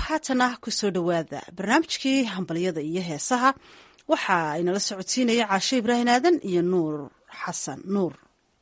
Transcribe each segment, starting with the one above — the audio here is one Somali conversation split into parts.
haatana kusoo dhowaada barnaamijkii hambalyada iyo heesaha waxa aynala socodsiinaya caasho ibraahim aadan iyo nuur xasan nuur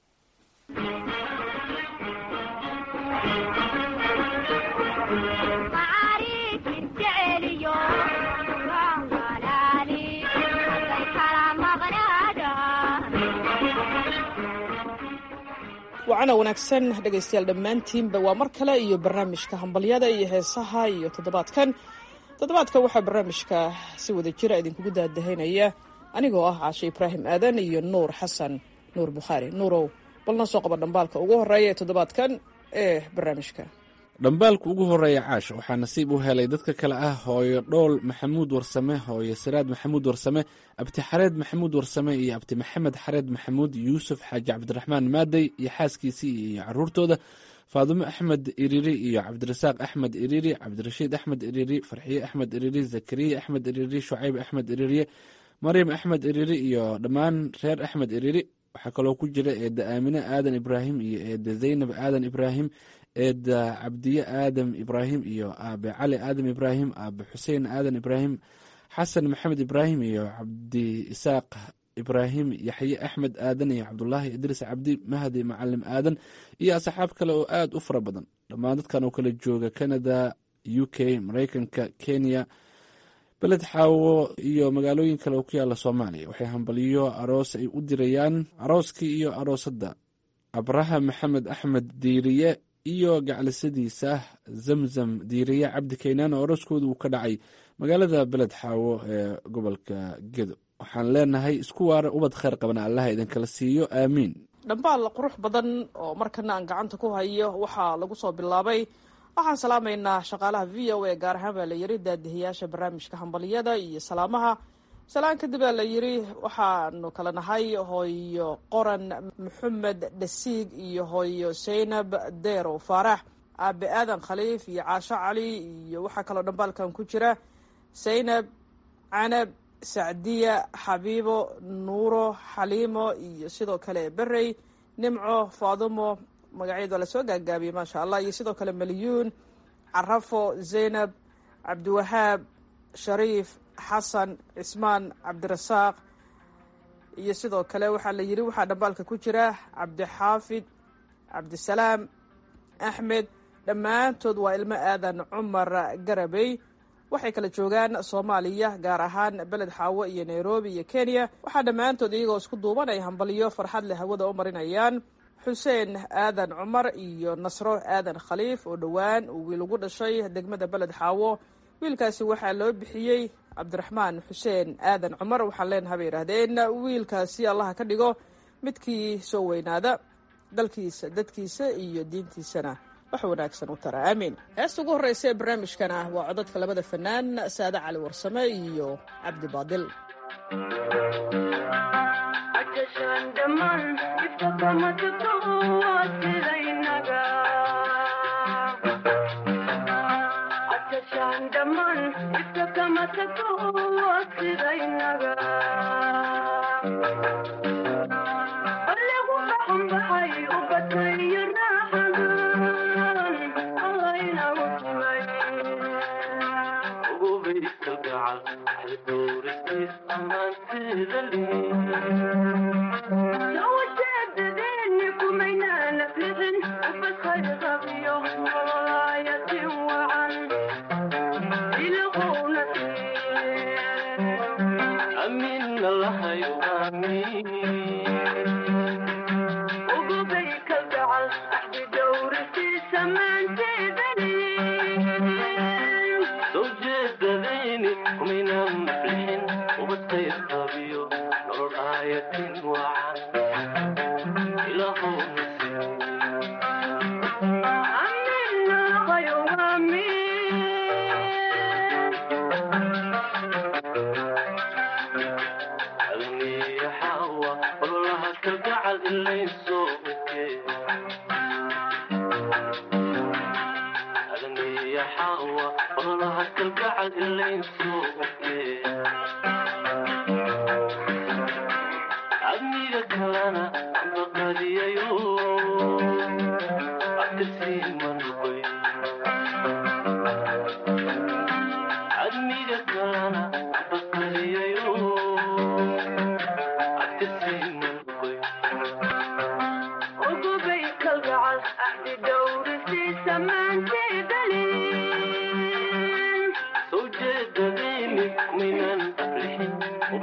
wacana wanaagsan dhegaystayaal dhammaantiinba waa mar kale iyo barnaamijka hambalyada iyo heesaha iyo toddobaadkan toddobaadkan waxaa barnaamijka si wada jira idinkugu daadahaynaya anigoo ah caashe ibraahim aadan iyo nuur xasan nuur bukhaari nuurow bal noo soo qaba dhambaalka ugu horeeya ee toddobaadkan ee barnaamijka dhambaalka ugu horeeya caash waxaa nasiib u helay dadka kale ah hooyo dhool maxamuud warsame hooyo siraad maxamuud warsame abti xareed maxamuud warsame iyo abti maxamed xareed maxamuud yuusuf xaaji cabdiraxmaan maadey iyo xaaskiisii iyo caruurtooda faadumo axmed iriri iyo cabdirasaaq axmed iriri cabdirashiid axmed iriri farxiye axmed iriri zakariya axmed iriri shucayb axmed iririye maryam axmed iriri iyo dhammaan reer axmed iriri waxaa kaloo ku jira eedda aamine aadan ibraahim iyo eedda zaynab aadan ibraahim eedda cabdiye aadam ibraahim iyo aabe cali aadam ibraahim aabe xuseen aadan ibraahim xasan maxamed ibraahim iyo cabdi isaaq ibraahim yaxye axmed aadan iyo cabdulaahi idriis cabdi mahdi macalim aadan iyo asxaab kale oo aada u fara badan dhammaan dadkan oo kala jooga canada u k mareykanka kenya beled xaawo iyo magaalooyin kale oo ku yaala soomaaliya waxay hambaliyo aroos ay u dirayaan arooskii iyo aroosadda abraha maxamed axmed diiriye iyo gaclisadiisa zamzam diiriye cabdi kaynaan oo arooskooda uu ka dhacay magaalada beled xaawo ee gobolka gedo waxaan leenahay isku waara ubad kheyr qabana allaha idinkala siiyo aamiin dhambaal qurux badan oo markana aan gacanta ku hayo waxaa lagu soo bilaabay waxaan salaamaynaa shaqaalaha v o a gaar ahaan baa la yiri daadihiyaasha barnaamijka hambaliyada iyo salaamaha salaan kadib baa la yiri waxaanu kala nahay hooyo qoran maxamed dhasiig iyo hooyo saynab deerow faarax aabe aadan khaliif iyo caasho cali iyo waxaa kaloo dhambaalkan ku jira saynab canab sacdiya xabiibo nuuro xaliimo iyo sidoo kale berey nimco faadumo magacyadu waa lasoo gaagaabiyey maasha allah iyo sidoo kale malyuun carafo zaynab cabdiwahaab shariif xasan cismaan cabdirasaaq iyo sidoo kale waxaa la yiri waxaa dhambaalka ku jira cabdixaafid cabdisalaam axmed dhammaantood waa ilmo aadan cumar garabey waxay kala joogaan soomaaliya gaar ahaan beled xaawo iyo nairobi iyo kenya waxaa dhammaantood iyagoo isku duuban ay hambaliyo farxad leh hawada u marinayaan xuseen aadan cumar iyo nasro aadan khaliif oo dhowaan uu wiil ugu dhashay degmada beled xaawo wiilkaasi waxaa loo bixiyey cabdiraxmaan xuseen aadan cumar waxaan leenaha bay yidhaahdeen wiilkaasi allaha ka dhigo midkii soo weynaada dalkiisa dadkiisa iyo diintiisana wax wanaagsan u tara aamiin heesta ugu horreysa ee barnaamijkana waa codadka labada fanaan saade cali warsame iyo cabdi baadil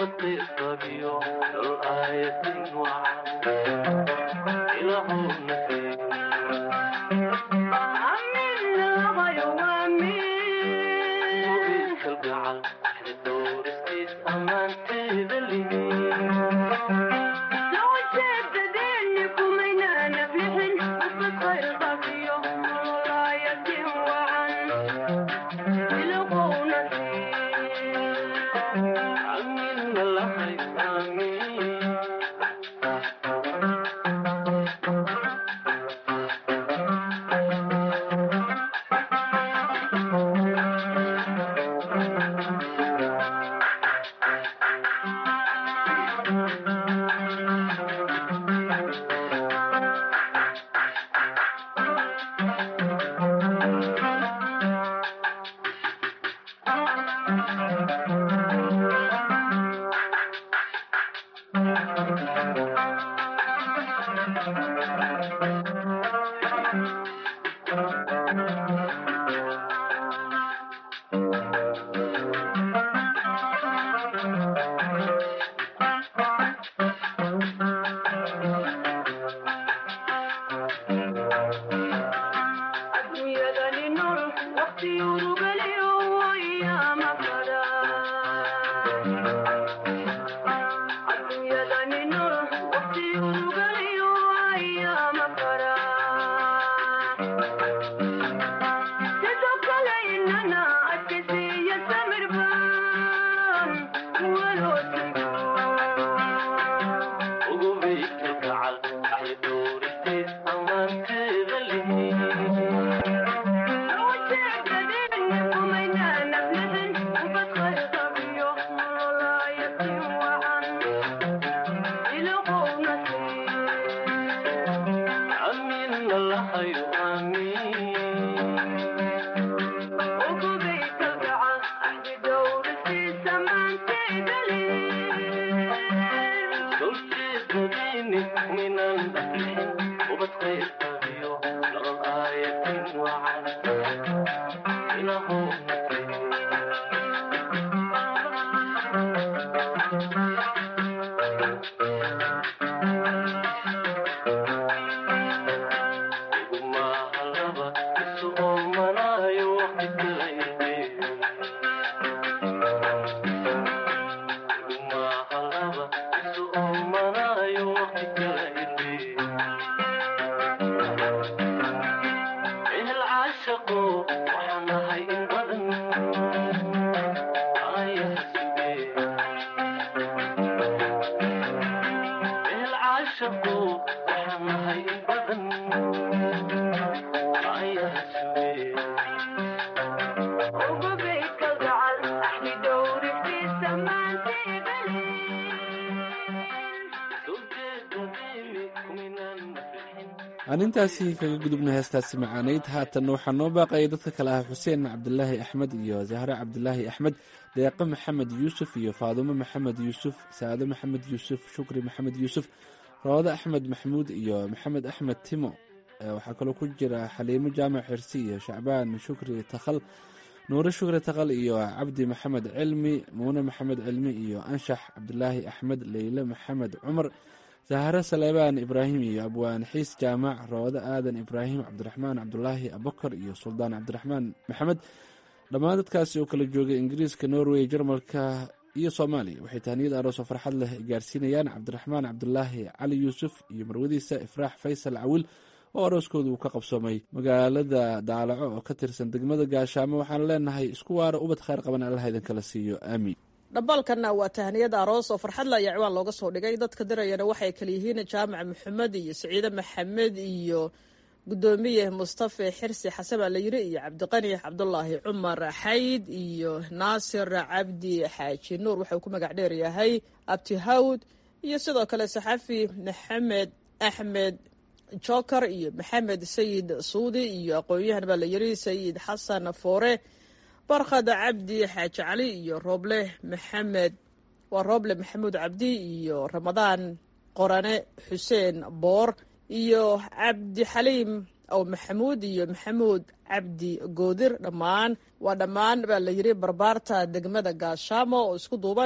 aan intaasi kaga gudubna heestaasi macaanayd haatanna waxaa noo baaqaya dadka kale ah xuseen cabdilaahi axmed iyo zahre cabdilaahi axmed deeqe maxamed yuusuf iyo faadumo maxamed yuusuf saado maxamed yuusuf shukri maxamed yuusuf roode axmed maxmuud iyo maxamed axmed timo waxaa kaloo ku jira xaliimo jaamac xirsi iyo shacbaan shukri takhal nuure shukri takhal iyo cabdi maxamed cilmi muune maxamed cilmi iyo anshax cabdilaahi axmed leyle maxamed cumar sahare saleebaan ibraahim iyo abwaan xiis jaamac roode aadan ibraahim cabdiraxmaan cabdulaahi abakar iyo suldaan cabdiraxmaan maxamed dhammaan dadkaasi oo kala joogay ingiriiska norway jarmalka iyo soomaaliya waxay tahniyad aroos oo farxad leh gaarsiinayaan cabdiraxmaan cabdulaahi cali yuusuf iyo marwadiisa ifraax faysal cawil oo arooskooda uu ka qabsoomay magaalada daalaco oo ka tirsan degmada gaashaamo waxaan leenahay isku waara ubad khayr qaban allaha idinkala siiyo aamiin dhambaalkanna waa tahniyada aroos oo farxadla ayaa ciwaan looga soo dhigay dadka dirayana waxay kala yihiin jaamac maxamed iyo saciide maxamed iyo gudoomiye mustafe xirsi xasan baa la yiri iyo cabdiqani cabdulaahi cumar xayd iyo naasir cabdi xaaji nuur waxauu ku magac dheer yahay abti hawd iyo sidoo kale saxafi maxamed axmed joker iyo maxamed sayid suudi iyo aqoon-yahan baa la yiri sayid xasan foore barkhad cabdi xaaji cali iyo rooble maxamed waa rooble maxamuud cabdi iyo ramadaan qorane xuseen boor iyo cabdi xaliim ow maxamuud iyo maxamuud cabdi goodir dhammaan waa dhammaan baa la yiri barbaarta degmada gaashaamo oo isku duuban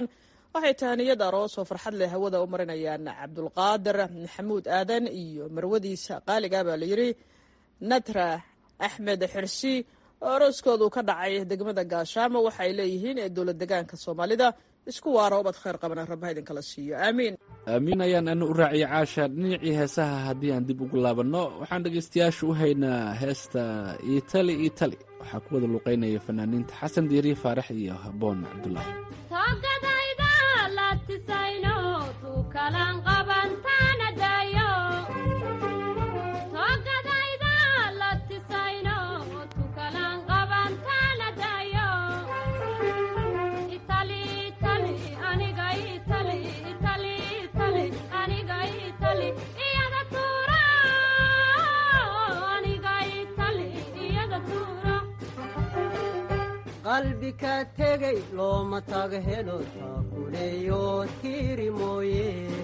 waxay tahaniyad aroos oo farxad leh hawada u marinayaan cabdulqaadir maxamuud aadan iyo marwadiisa qaaliga baa layidhi natra axmed xirsi oo arooskoodu ka dhacay degmada gaashaamo waxaay leeyihiin ee dowlad degaanka soomaalida isku waaro ubad khayr qabana rabbaha idinkala siiyo aamiin aamiin ayaan ana u raaciyay caasha dhinacii heesaha haddii aan dib ugu laabanno waxaan dhegaystayaasha u haynaa heesta itali itali waxaa ku wada luuqeynaya fanaaniinta xasan diiri faarax iyo haboon cabdulaahi qalbika tegay looma taga helo taakuleeyo tiiri mooye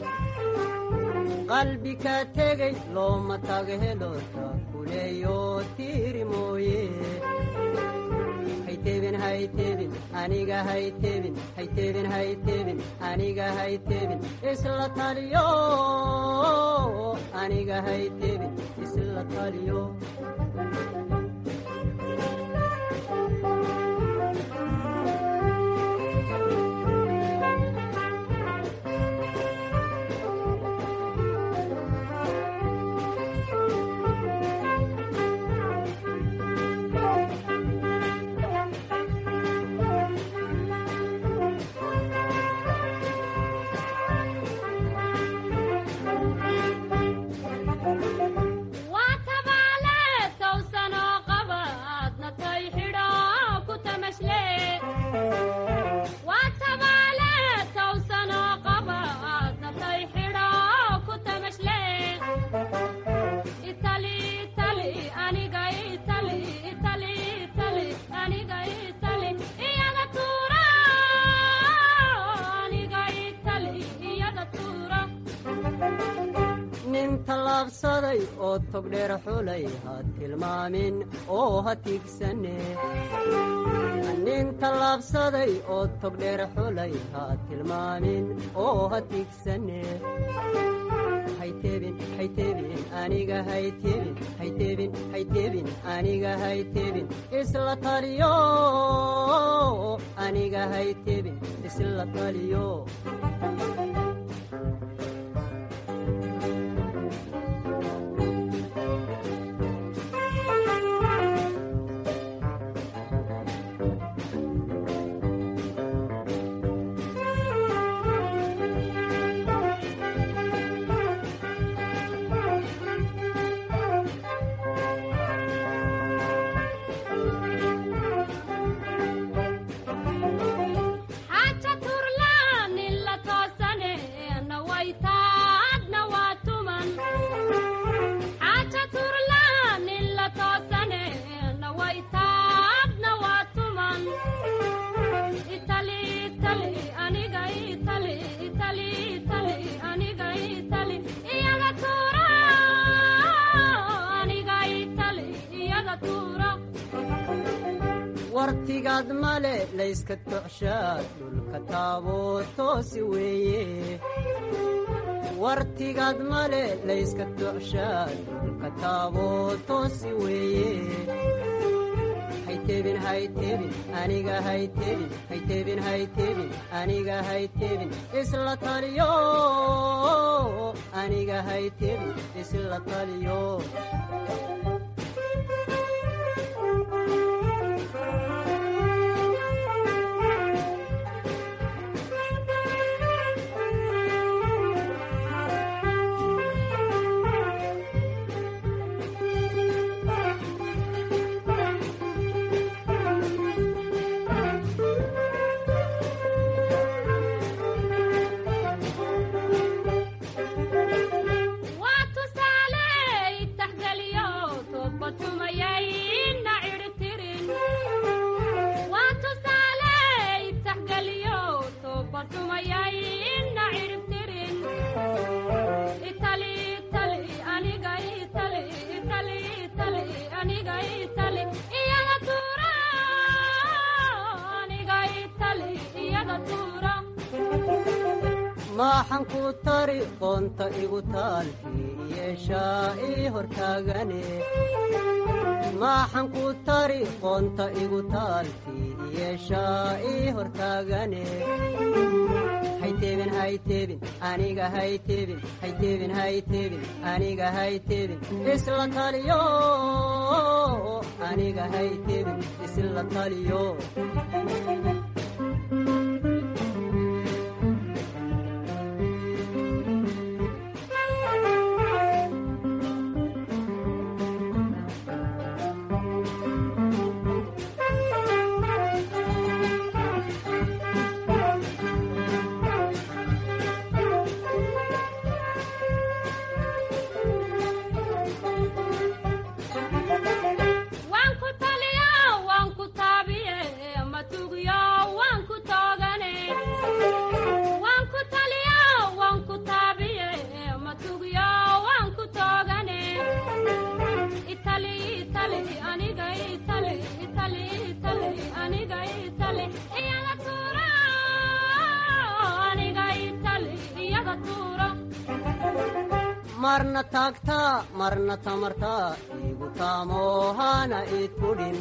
qalbika tegay looma taga helo taakuleeyo tiiri mooye haytebin haytebin aniga haytebin haytebin haytebin aniga haytebin isla taliyo aniga haytebin isla taliyo tallaabsaday oo togdheer xulay ha tilmaamin oo ha tiigsane nin tallaabsaday oo togdheer xulay ha tilmaamin oo ha tiigsane haytebin haytebin aniga haytebin haytebin haytebin aniga haytebin isla taliyo aniga haytebin isla taliyo wartigaad male layska tocshaad dhulka taaboo toosi weeye wartigaad male layska tocshaad dhulka taaboo toosi weeye haytebin haytebin aniga haytebin haytebin haytebin aniga haytebin isla taliyo aniga haytebin isla taliyo maaxan ku tari qoonta igu taalkii yeeshaa ii hortaagane maaxan ku tari qoonta igu taalkii yeeshaa ii hortaagane hayteebin hayteebin aniga hayteebin hayteebin hayteebin aniga hayteebin isla taliyo aniga hayteebin isla taliyo marna taagtaa marna tamartaa igu taamohana idkudhin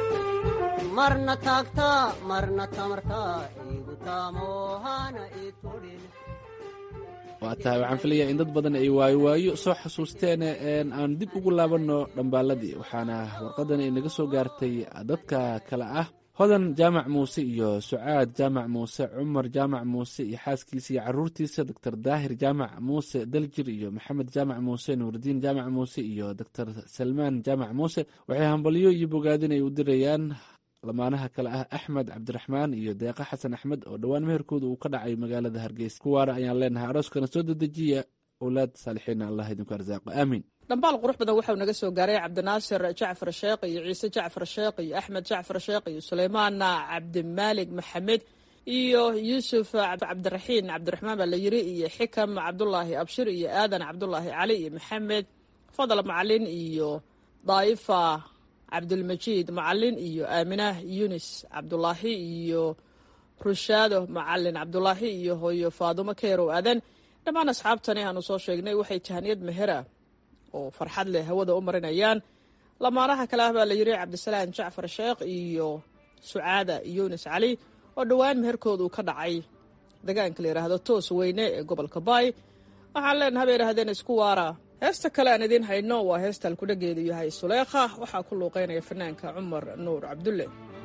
marna taagtaa marna tamartaa igu taamohana idkudhin waa tahay waxaan filayaa in dad badan ay waayo waayo soo xasuusteen aan dib ugu laabanno dhambaaladii waxaana warqadan ay naga soo gaartay dadka kale ah hodan jaamac muuse iyo sucaad jaamac muuse cumar jaamac muuse iyo xaaskiisa iyo caruurtiisa doctor daahir jaamac muuse daljir iyo maxamed jaamac muuse nuuridiin jaamac muuse iyo doctor salmaan jaamac muuse waxay hambalyo iyo bogaadin ay u dirayaan lamaanaha kale ah axmed cabdiraxmaan iyo deeqa xasan axmed oo dhowaan meherkooda uu ka dhacay magaalada hargeysa kuwaana ayaan leenahay arooskana soo dedejiya owlaad saalixiina allah idinku arsaaqo aamiin dhambaal qurux badan waxau naga soo gaaray cabdinaasir jacfar sheekh iyo ciise jacfar sheekh iyo axmed jacfar sheekh iyo suleymaan cabdimaalig maxamed iyo yuusuf cabdiraxiin cabdiraxmaan baa la yiri iyo xikam cabdulaahi abshir iyo aadan cabdulaahi cali iyo maxamed fadal macalin iyo daa'ifa cabdulmajiid macalin iyo aaminah yunis cabdulaahi iyo rushaado macalin cabdulaahi iyo hooyo faadumo keerow aadan dhammaan asxaabtani aanu soo sheegnay waxay jahaniyad mehera oo farxad leh hawada u marinayaan lamaanaha kale ah baa la yiri cabdisalaan jacfar sheekh iyo sucaada yunis cali oo dhowaan meherkoodu ka dhacay degaanka la yidhaahdo toos weyne ee gobolka baay waxaan leenaha bay yidhahdeen isku waara heesta kale aan idiin hayno waa heesta alkudhageedu yahay suleekha waxaa ku luuqeynaya fanaanka cumar nuur cabdulle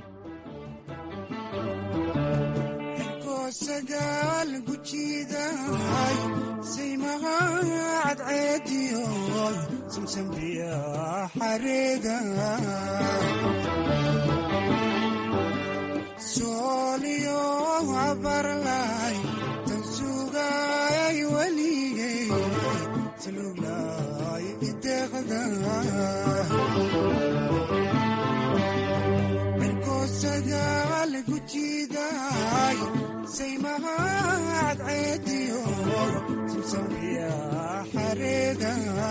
sagaal gujiiday saymaha cadceediyo samsambiya xareeda sooliyo abarlay tan sugay weligay saluglay ideqda sagaal gujiiday saymaha cadceediyo samsambiya xareeda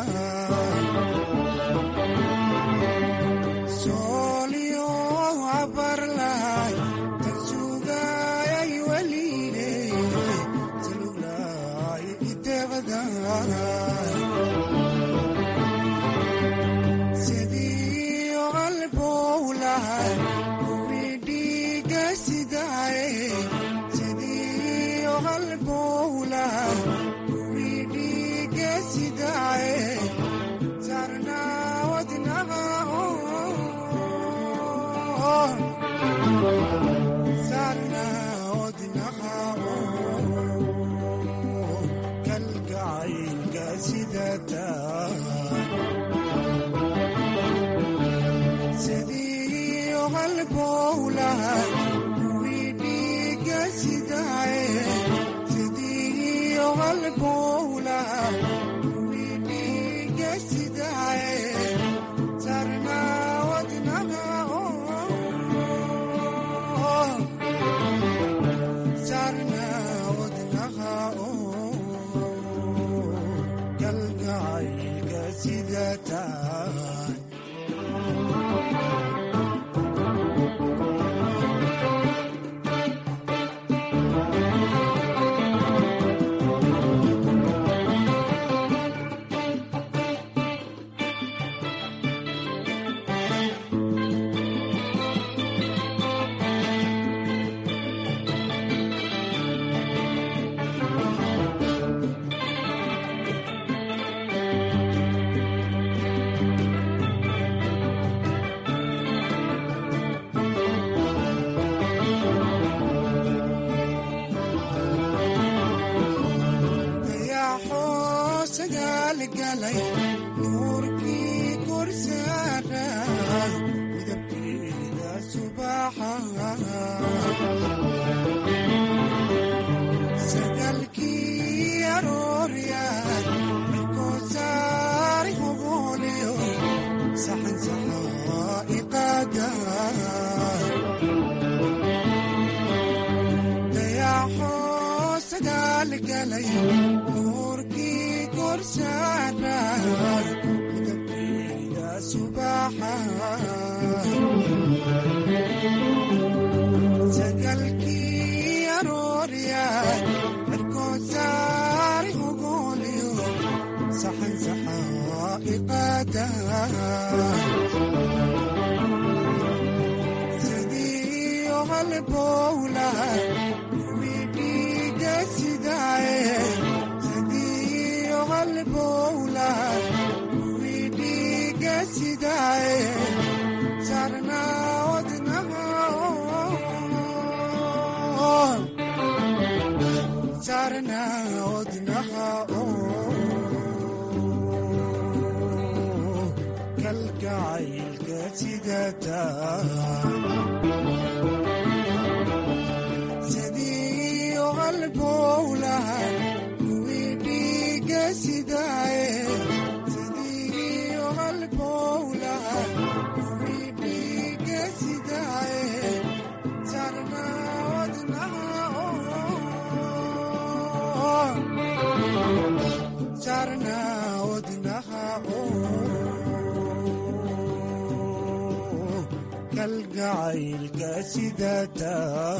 sooliyo abarlay tan sugay weligay saluglay ideqda sidii qalbowlahay galay nuurkii korsaara midabkeeda subaxa sagalkii arooryaad markoosaari hogooliyo saxan saxaa iqaada dayaxoo sagaal galay nuurkii korsaara midabkeeda subaxa sagalkii arooryaad markoosaari hogooliyo saxan saxaa iqaada sidii halbowla kuwii dhiiga sidaaye sidii halbowla kuwii dhiiga sidaaye sarnaa wadnaha sarnaa wadnaha kalgacaylka sidataa sidii halbowlaha kuwii dhiiga sidaaye sidii halbowlaha kuwii dhiiga sidaaye sarnaa wadnaha sarnaa wadnaha kalgacaylka sidataa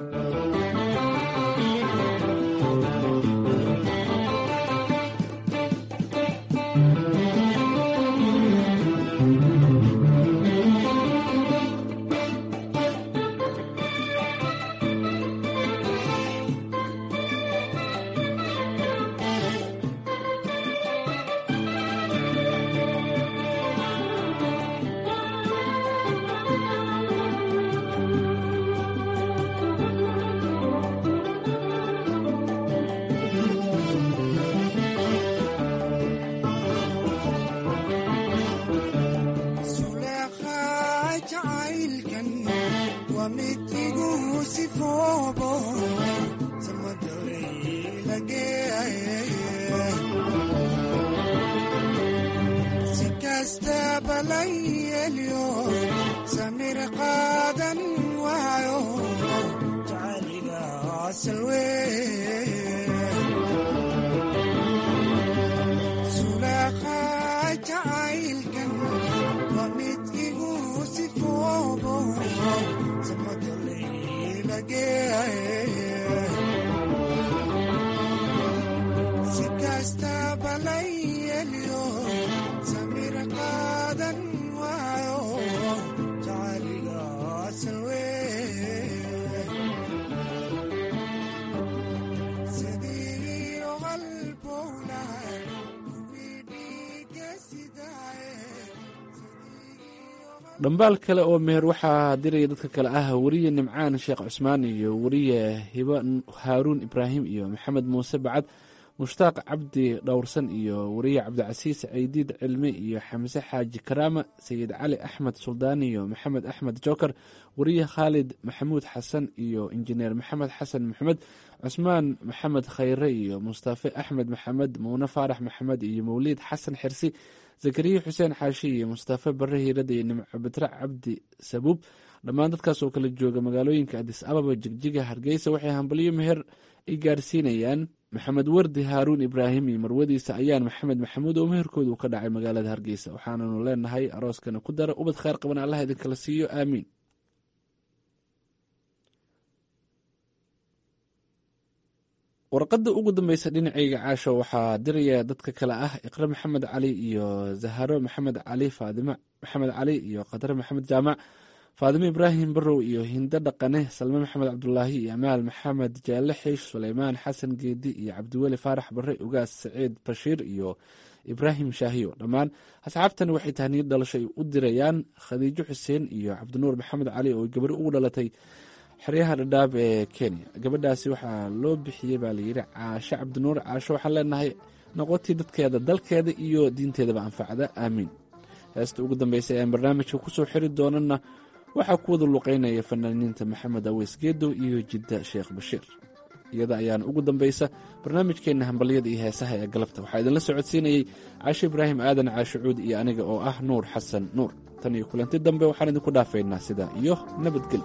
suleekhaa jacaylkan waa mid igu sifoobo samadalaylagee si kastaba la yeelyo samir qaadan waayo jacayliga salwee suleekhaa jacaylkan waa mid igu sifoobo samadalaylagee si kastaba la yeelyo samir qaadan waayo jacayliga salwee sidii qalbowlaha kuwii dhiiga sidaaye dhambaal kale oo meher waxaa diraya dadka kale ah weriye nimcaan sheekh cusmaan iyo weriye hiba haaruun ibraahim iyo maxamed muuse bacad mushtaaq cabdi dhowrsan iyo weriye cabdicasiis ceydiid cilmi iyo xamse xaaji karaama sayid cali axmed suldaan iyo maxamed axmed joker weriye khaalid maxamuud xasan iyo injineer maxamed xasan maxamed cusmaan maxamed khayre iyo mustafe axmed maxamed muune faarax maxamed iyo mawliid xasan xirsi zakariya xuseen xaashi iyo mustafe bare hiirada iyo nimco bitre cabdi sabuub dhammaan dadkaas oo kala jooga magaalooyinka adis ababa jigjiga hargeysa waxay hambalyo meher ay gaarsiinayaan maxamed wardi haaruun ibraahim iyo marwadiisa ayaan maxamed maxamuud oo meherkooda uu ka dhacay magaalada hargeysa waxaananu leenahay arooskana ku dara ubad kheyr qaban allah idinkala siiyo aamiin warqadda ugu dambeysa dhinacayga caasho waxaa diraya dadka kale ah iqre maxamed cali iyo zaharo maxamed cali faadime maxamed cali iyo qadre maxamed jaamac faadime ibraahim barow iyo hindo dhaqane salme maxamed cabdulaahi iyo amaal maxamed jaale xiish suleymaan xasan geedi iyo cabdiweli faarax bare ugaas saciid bashiir iyo ibraahim shaahiyo dhammaan asxaabtani waxay tahniyad dhalasho ay u dirayaan khadiijo xuseen iyo cabdinuur maxamed cali oo gabari ugu dhalatay xeryaha dhadhaab ee kenya gabadhaasi waxaa loo bixiyey baa layidhi caasho cabdinuur caasho waxaan leenahay noqotii dadkeeda dalkeeda iyo diinteedaba anfacda aamiin heesta ugu dambaysa ayaan barnaamijka kusoo xiri doonana waxaa ku wada luqeynaya fanaaniinta maxamed aweys geedow iyo jidda sheekh bashiir iyada ayaana ugu dambaysa barnaamijkeenna hambalyada iyo heesaha ee galabta waxaa idinla socodsiinayey caashe ibraahim aadan caashicuud iyo aniga oo ah nuur xasan nuur tan iyo kulanti dambe waxaan idinku dhaafaynaa sidaa iyo nabadgel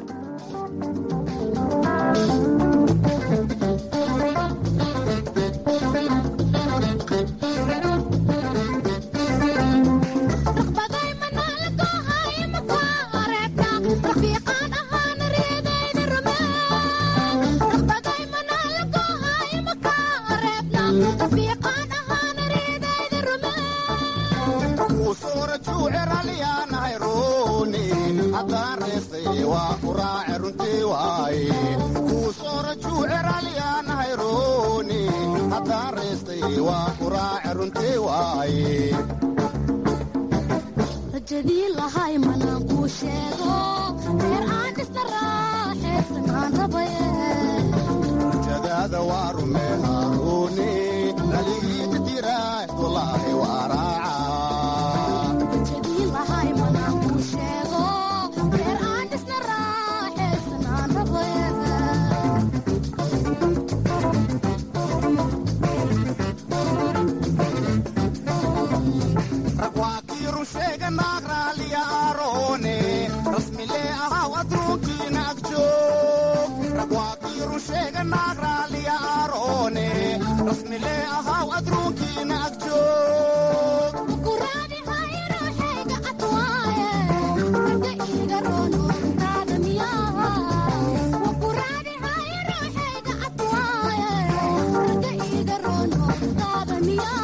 rajadii lahay manaan kuu sheego reer aan dhisna raaxaysan aan rabaye jadaada waa rume haaruuni dhaligiita diraay walaahi waa raaca rajadii lahay manaan kuu sheego reer aan dhisna raaxaysan aan rabaye ragwaakii rusheega naag raaliya aaroone rasmilee ahaw adruunkiina agjoog ragwaakii rusheega naag raaliya aaroone rasmilee ahaw adruunkiina agjoog kuraadi hayruuxayga cadwaaye raga iiga roonoontaada miyaa wakuraadi hayruuxayga cadwaaye raga iiga roonoontaada miyaa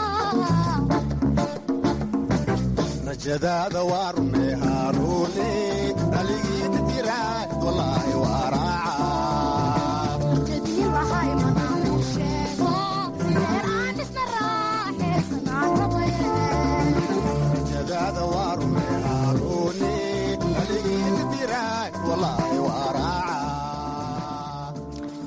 rajadaada waa rume haaruuni dhaligiita diraay walaahi waa raaca rajadii lahay manaan kuu sheego reer aan dhisna raaxaysan aan rabaye jadaada waa rume haaruuni dhaligiita diraay walaahi